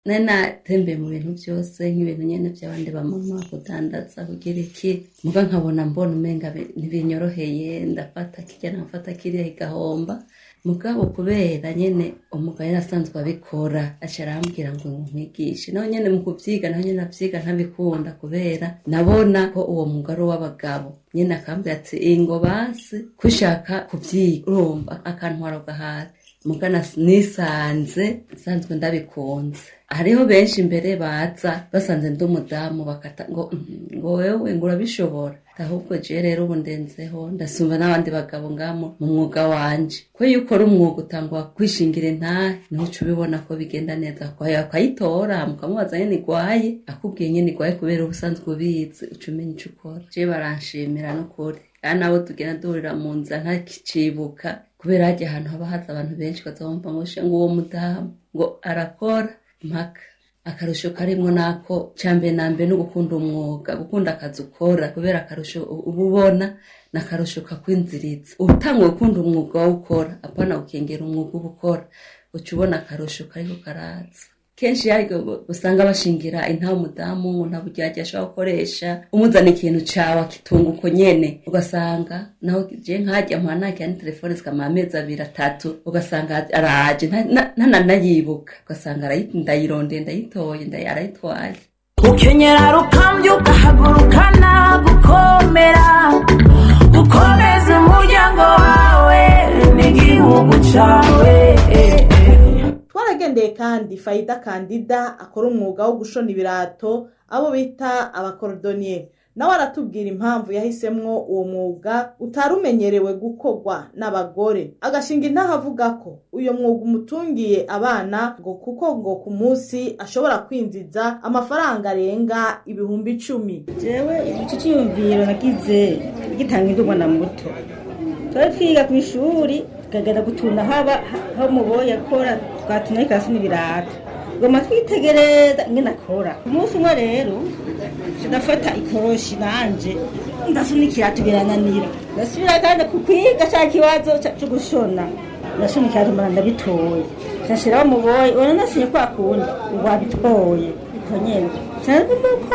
nari natembeye mu bintu byose nk'ibintu nyene by'abandi bamama kudandaza kugira iki muga nkabona mbona umenga bi- ntibinyoroheye ndafata kirya nafata kiriya igahomba mugabo kubera nyene umugabo yari asanzwe abikora aca arambwira ngo nkwigishe naho nyene mu kuvyiga naho nyene navyiga ntabikunda kubera nabona ko uwo mwuga ari uw'abagabo nyene akambwira ati ingo basi kushaka kuvyiga urumva akantwara gahari mugana nisanze nsanzwe ndabikunze hariho benshi imbere baza basanze ndi umudamu bakata ngo "Mhm, ngo wewe ngo urabishobora ahubwo je rero ubu ndenzeho ndasumba n'abandi bagabo ngamo mu mwuga wanje ko iyo ukora umwuga utangwa kwishingira intahe niho uca ubibona ko bigenda neza kwayo akayitora mukamubaza nyene igwaye akubwiye nyene igwaye kubera ubusanzwe ubizi uca umenya ico ukora je baranshimira n'ukuri kandi nabo tugenda duhurira mu nzira ntakicibuka kubera hajya ahantu haba haza abantu benshi bazabumva ngo "Sha, ngo uwo mudamu ngo arakora mpaka akarusho karimwo nako cambere na mbere no gukunda umwuga gukunda akazi ukora kubera akarusho uba ubona ni akarusho kakwinziriza utangwa gukunda umwuga wo ukora apana gukengera umwuga uba ukora uca ubona akarusho kariko karaza kenshi yaryo usanga bashingira intaho umudamu ngo nta buryarya ashobora gukoresha umuzana ikintu cawe akitunga uko nyene ugasanga naho je nkajya mpora nakira ni telefone zikamara amezi abiri atatu ugasanga araje nta- na- ntananayibuka ugasanga arayi- ndayirondeye ndayitoye ndayi- arayitwaye ukenyera rukambye ukahagurukana gukomera gukomeza umuryango wawe n'igihugu cawe twaragendeye kandi fayida kandida akora umwuga wo gushona ibirato abo bita abakorodoniye nawe aratubwira impamvu yahisemwo uwo mwuga utari umenyerewe gukorwa n'abagore agashinga intaha avuga ko uyo mwuga umutungiye abana ngo kuko ngo ku munsi ashobora kwinjiza amafaranga arenga ibihumbi icumi jewe iki cyiyumviro nagize gitanga indumwa na muto twari twiga ku ishuri tukagenda gutunda haba aho muboye akora twatuna ikasi n'ibirato goma twitegereza ingene akora umunsi umwe rero ndafata ikoroshi nanje ndasuna ikirato birananira ndasubira kandi ku kwiga ca kibazo ca- co gushona ndashona ikirato mbona ndabitoye nshashiraho muboye ubona nasinye kwa kundi ngo wabitoye uko nyene canzumuko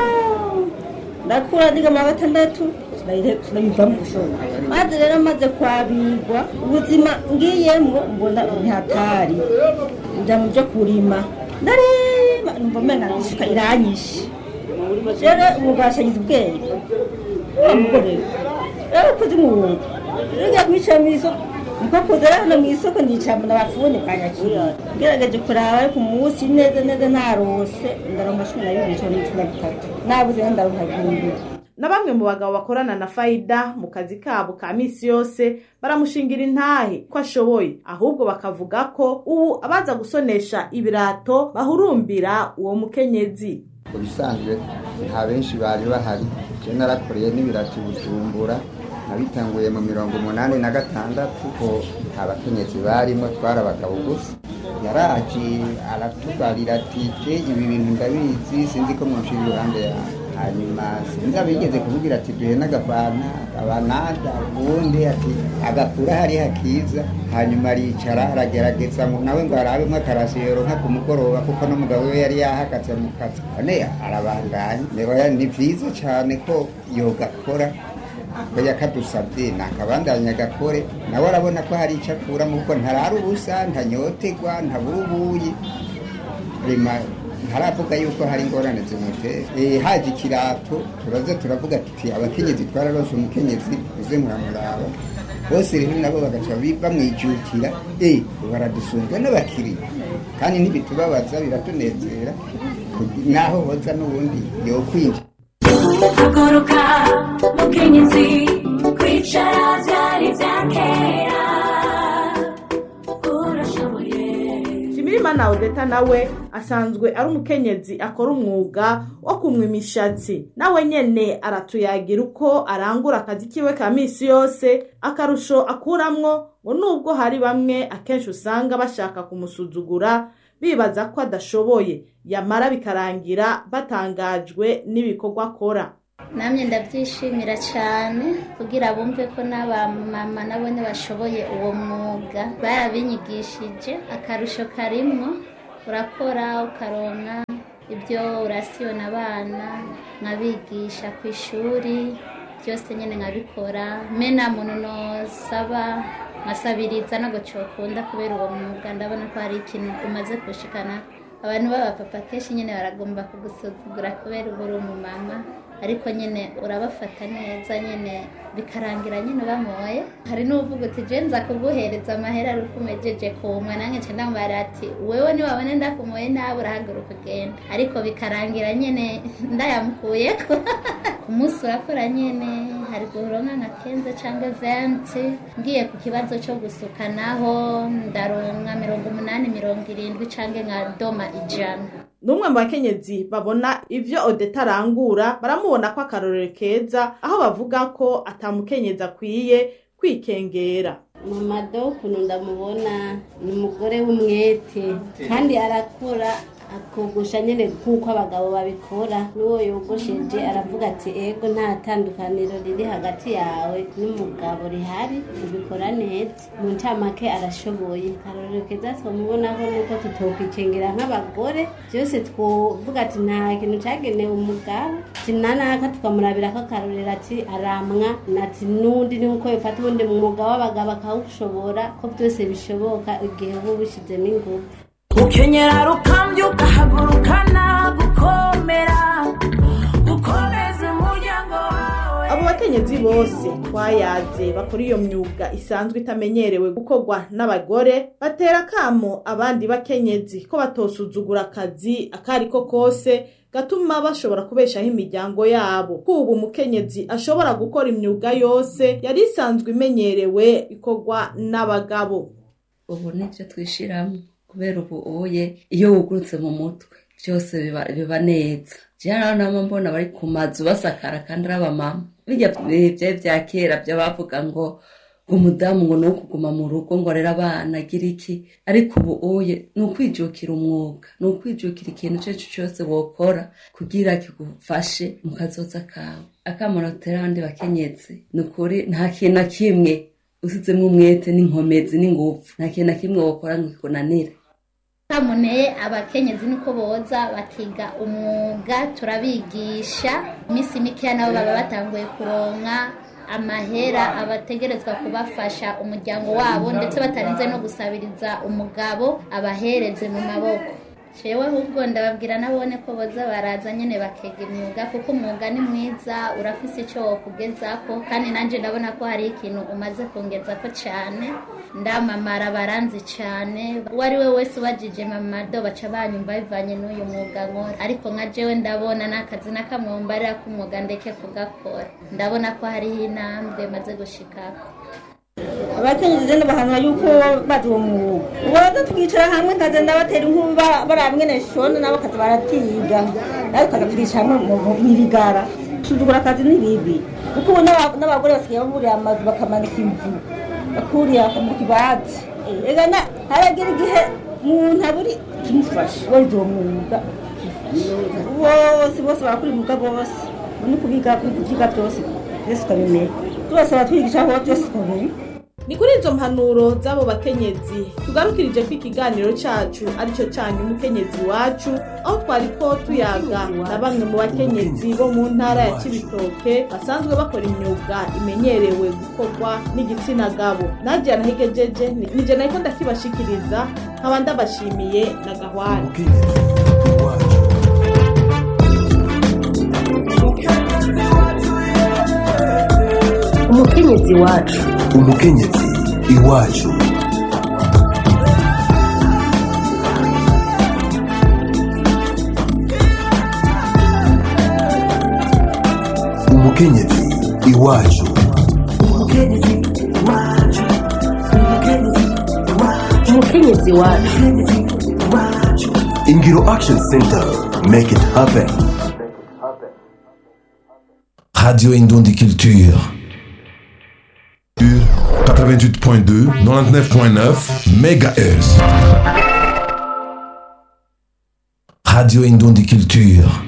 ndakura ndiga mu wa gatandatu sinabivamo gushona maze rero maze kwabigwa ubuzima ngiyemwo mbona ntihatari nja mu byo kurima ndarima numva umenga isuka iranyishe rero ubu bashagize ubwenge wa mugore rero ukoze umwuga rero ugiye kwicara mu isoko niko kuza rero hano mu isoko ndicara mbona abafuni banyakira ngerageje kuraba ariko umunsi neza neza narose ndaronka cumi na bibiri cumi na bitatu nabuze rero ndaronka ibihumbi na bamwe mu bagabo bakorana na fayida mu kazi kabo ka misi yose baramushingira intahe ko ashoboye ahubwo bakavuga ko ubu abaza gusonesha ibirato bahurumbira uwo mukenyezi mu bisanzwe nta benshi bari bahari je narakoreye n'ibirati bujumbura nabitanguye mu mirongo umunani na gatandatu ko nta bakenyezi barimo twari abagabo gusa yaraje aratubarira ati je ibi bintu ndabizi sinzi ko mwushira iruhande yawe hanyuma sinzi abigeze kuvugira ati duhe n'agafana abanada ubundi ati agakura hari hakiza hanyuma aricara aragerageza ngo nawe ngo arabemwo akarasiyero nka ku mugoroba kuko n'umugabo we yari yahagaze mu kazi none arabandanya Oya, ni vyiza cane ko yogakora ko yakadusabye nakabandanya gakore nawe arabona ko hari ico akuramo kuko ntarara ubusa ntanyotegwa ntabura ubuyi rema ntaravuga yuko hari ingorane zimutera Eh, haje ikirato turaza turavuga tuti abakenyezi twararose umukenyezi uze muramuraba bose rero nabo bagaca bi- bamwijukira eh baradusunzwe n'abakiriya kandi ntibitubabaza biratunezera kugi- naho hoza n'ubundi yokwinjira haguruka mukenyezi kwicara byari bya kera urashoboye Shimirimana Odeta nawe asanzwe ari umukenyezi akora umwuga wo kumwa imishatsi nawe nyene aratuyagira uko arangura akazi kiwe ka misi yose akarusho akuramwo ngo nubwo hari bamwe akenshi usanga bashaka kumusuzugura bibaza ko adashoboye yamara bikarangira batangajwe n'ibikorwa akora namye ndabyishimira cyane kugira bumve ko n'abamama nabone bashoboye uwo mwuga barabinyigishije akarusho karimwo urakora ukaronka ibyo urasiyona abana nkabigisha ku ishuri byose nyine nkabikora me nta muntu nosaba nkasabiriza ntabwo cyokunda kubera uwo mwuga ndabona ko hari ikintu umaze gushikana abantu b'abapapa kenshi nyine baragomba kugusuzugura kubera uba uri umumama ariko nyine urabafata neza nyine bikarangira nyine bamoye hari n'uvuga uti je nza kuguhereza amahera ari uko umejeje kumwa nange nce ndamubara ati wewe niwabone ndakumoye nawe urahaguruka ugenda ariko bikarangira nyine ndayamukuyeko ku munsi urakora nyine hari guhuronka nka kenze cyangwa venti ngiye ku kibazo cyo gusukanaho ndaronka mirongo umunani mirongo irindwi cyangwa nka doma ijana n'umwe mu bakenyezi babona ivyo odeta arangura baramubona ko akarorero keza aho bavuga ko atamukenyezi akwiye kwikengera mama do ukuntu ndamubona ni umugore w'umwete kandi arakora akogosha nyine nk'uko abagabo babikora n'uwo yogosheje aravuga ati ego nta tandukaniro riri hagati yawe n'umugabo rihari ubikora neza mu ncamake arashoboye akarorero keza twamubonaho nuko tutokwikengera nk'abagore byose twovuga ati nta kintu cyagenewe umugabo kinanaka tukamurabira ko akarorero ati aramwa ati n'undi ni uko bifata ubundi mwuga w'abagabo akawushobora ko byose bishoboka igihe uba ubishyizemo ingufu ukenyera rukambyuka ukahagurukana gukomera gukomeza umuryango wawe abo bakenyezi bose twayaze bakora iyo myuga isanzwe itamenyerewe gukorwa n'abagore batera akamo abandi bakenyezi ko batosuzugura akazi akari ko kose gatuma bashobora kubeshaho imiryango yabo ko ubu umukenyezi ashobora gukora imyuga yose yari isanzwe imenyerewe ikorwa n'abagabo ubu nibyo twishiramo kubera ubu uye iyo wugurutse mu mutwe byose biba biba neza jana nama mbona bari ku mazu basakara kandi ari abamama bijya byari bya kera byo bavuga ngo umudamu ngo ni ukuguma mu rugo ngo arere abana agira iki ariko ubu uye ni ukwijukira umwuga ni ukwijukira ikintu icyo ari cyo cyose wokora kugira kigufashe mu kazoza kawe akamunotera abandi bakenyezi ni ukuri nta kintu na kimwe usizemo umwete n'inkomezi n'ingufu nta kintu na kimwe wokora ngo kikunanire kamuneye abakenyezi niko boza bakiga umwuga turabigisha iminsi mikeya nabo baba batanguye kuronka amahera abategerezwa kubafasha umuryango wabo ndetse batarinze no gusabiriza umugabo abahereze mu maboko jewe ahubwo ndababwira nabone ko boza baraza nyene bakiga imyuga kuko umwuga ni mwiza urafise icyo wokugezako kandi nanje ndabona ko hari ikintu umaze kungezako cane ndamamara baranzi cane uwo ari we wese ubajije mamado baca banyumva bivanye n'uyu mwuga nkora ariko nka jewe ndabona n'akazi n'akamwombarira k'umwuga ndeke kugakora ndabona ko hariho intambwe maze gushikako abakenyezi rero bahanura yuko bazi uwo mwuga ubaza tukicara hamwe nkaza ndabatera inkuru ba- baraba mwene shona nabo kaza baratiga nawe tukaza tukicara hamwe mu- mu- mw'irigara gusuzugura akazi ni bibi kuko ubu n'aba- n'abagore basigaye baburiye amazu bakamanika inzu bakuriya mu kibati ega na haragira igihe umuntu aburi kimufasha warize uwo mwuga bose bose barakora umwuga bose ni kubiga kubyiga byose byose ukabimenya tubasaba twigisha aho byose ukabimenya ni kuri izo mpanuro z'abo bakenyezi tugarukirije ko ikiganiro cacu aricyo cyanyu umukenyezi wacu aho twari ko tuyaga na bamwe mu bakenyezi bo mu ntara ya kibitoke basanzwe bakora imyuga imenyerewe gukorwa n'igitsina gabo nadia nahigejeje nije nariko ndakibashikiriza nkaba ndabashimiye na gahwana umukenyezi wacu umukenyezi iwacu umukenyezi iwacu umukenyezi wacu ingiro action center make it happen radio indundi culture 88.2, 99.9 MHz. radio indundi culture